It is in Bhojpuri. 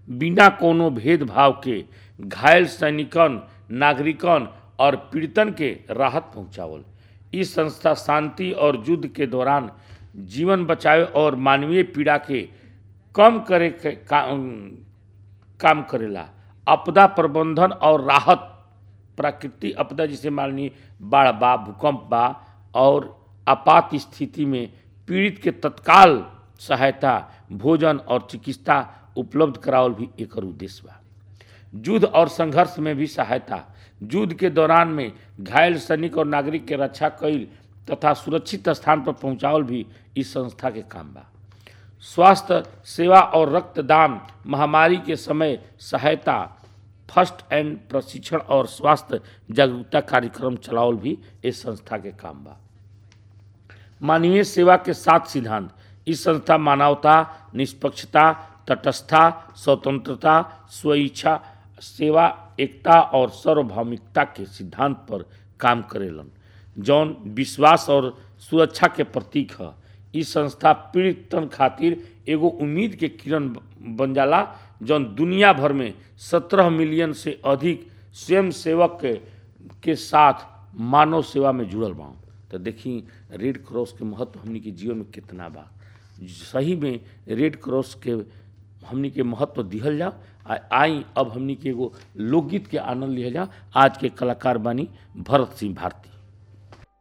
बिना कोनो भेदभाव के घायल सैनिकन नागरिकन और पीड़ितन के राहत पहुंचावल ई संस्था शांति और युद्ध के दौरान जीवन बचावे और मानवीय पीड़ा के कम करे के का, काम करेला आपदा प्रबंधन और राहत प्राकृतिक आपदा जैसे मान ली बाढ़ बा भूकंप बा और आपात स्थिति में पीड़ित के तत्काल सहायता भोजन और चिकित्सा उपलब्ध करावल भी एकर उद्देश्य बा युद्ध और संघर्ष में भी सहायता युद्ध के दौरान में घायल सैनिक और नागरिक के रक्षा कईल तथा सुरक्षित स्थान पर पहुंचावल भी इस संस्था के काम बा स्वास्थ्य सेवा और रक्तदान महामारी के समय सहायता फर्स्ट एंड प्रशिक्षण और स्वास्थ्य जागरूकता कार्यक्रम चलावल भी इस संस्था के काम बा मानवीय सेवा के सात सिद्धांत इस संस्था मानवता निष्पक्षता तटस्थता स्वतंत्रता स्वेच्छा सेवा एकता और सार्वभौमिकता के सिद्धांत पर काम करेलन जौन विश्वास और सुरक्षा के प्रतीक है ई संस्था पीड़ितन खातिर एगो उम्मीद के किरण बन जाला जौन दुनिया भर में सत्रह मिलियन से अधिक स्वयं सेवक के, के साथ मानव सेवा में जुड़ल बा तो देखी रेड क्रॉस के महत्व हमनी के जीवन में कितना बा सही में रेड क्रॉस के हमनी के महत्व दिहल जाओ आ आई अब हमनी के एगो लोकगीत के आनंद लिहल जाओ आज के कलाकार बानी भरत सिंह भारती